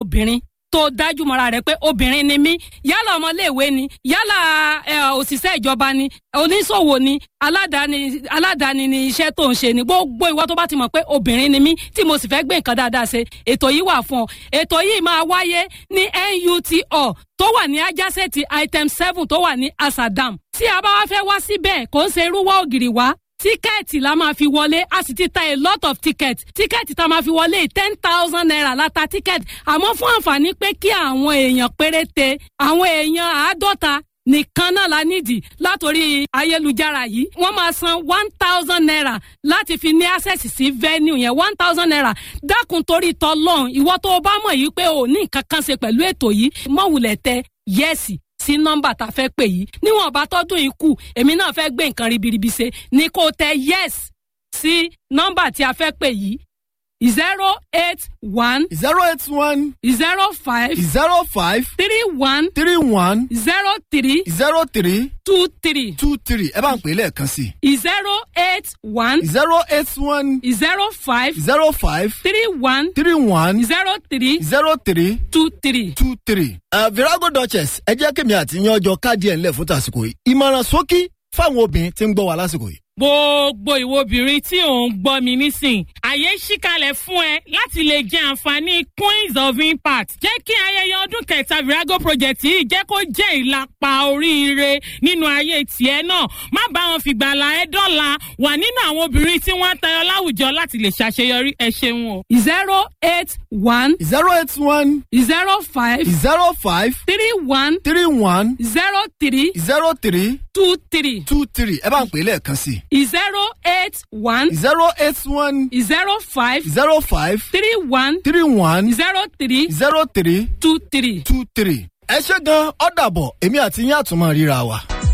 obìnrin tó dájú mọ́ra rẹ̀ pé obìnrin ni mí yálà ọmọléèwé ni yálà ẹ, òṣìṣẹ́ ìjọba ni oníṣòwò ni aládàáni aládàáni ni iṣẹ́ tó ń ṣe ni gbogbo ìwọ tó bá ti mọ̀ pé obìnrin ni mí tí mo sì fẹ́ gbé nǹkan dáadáa ṣe ètò yìí wà fún ọ ètò yìí máa wáyé ní NUTO tó wà ní ajásẹ́ẹ̀tì item seven tó wà ní Asadam tí a bá wá fẹ́ wá síbẹ̀ kò ń ṣe irúwọ́ ògiri wá tíkẹ́ẹ̀tì la máa fi wọlé a sì ti ta a lot of tickets tíkẹ́ẹ̀tì tá a máa fi wọlé ten thousand naira la ta tíkẹ́ẹ̀tì àmọ́ fún àǹfààní pé kí àwọn èèyàn péréte àwọn èèyàn àádọ́ta nìkan náà la nídìí látòrí ayélujára yìí wọ́n máa san one thousand naira láti fi ní access sí venue yẹn one thousand naira dákun torí tọlọ́run ìwọ tó o bá mọ̀ yìí pé o ní nǹkan kan ṣe pẹ̀lú ètò yìí mọ̀wùlẹ̀ tẹ yẹ́sì sí nọ́mbà tá a fẹ́ pè yìí níwọ̀n bá tọ́dún yìí kù èmi náà fẹ́ gbé nǹkan ribiribi ṣe ni kò tẹ yes sí nọ́mbà tí a fẹ́ pè yìí zero eight one zero eight one zero five zero five three one three one zero three zero three two three two three ẹ bá ń pè é lẹ́ẹ̀kan sí zero eight one i zero eight one zero five zero five three one three one zero three zero three two three. two three. Uh, virago duchess ẹ jẹ́ kí mi àti yan ọjọ́ káàdì ẹ̀ ńlẹ̀ fún tàsìkò yìí ìmọ̀ràn ṣókí fáwọn obìnrin tí ń gbọ́ wa lásìkò yìí. gbogbo ìwo obìnrin tí ò ń gbọ́ mi nísìn àyè ṣíkalẹ̀ fún ẹ láti lè jẹ àǹfààní queens of impact jẹ́ kí ayẹyẹ ọdún kẹta virago project yìí jẹ́ kó jẹ́ ìlàpá oríire nínú ayé tiẹ̀ náà má bá wọn fìgbàlà ẹ dọ́là wà nínú àwọn obìnrin tí wọ́n ń tayọ láwùjọ láti lè ṣàṣeyọrí ẹ ṣeun o. zero eight one zero eight one zero five zero five three one three one zero three zero three two three two three ẹ bá ń pè é lẹ́ẹ̀kan sí zero eight one i zero eight one zero five zero five three one three one zero three zero three two three. two three. ẹ ṣe gan ọ́ dàbọ̀ èmi àti yín àtúmọ̀ ríra wa.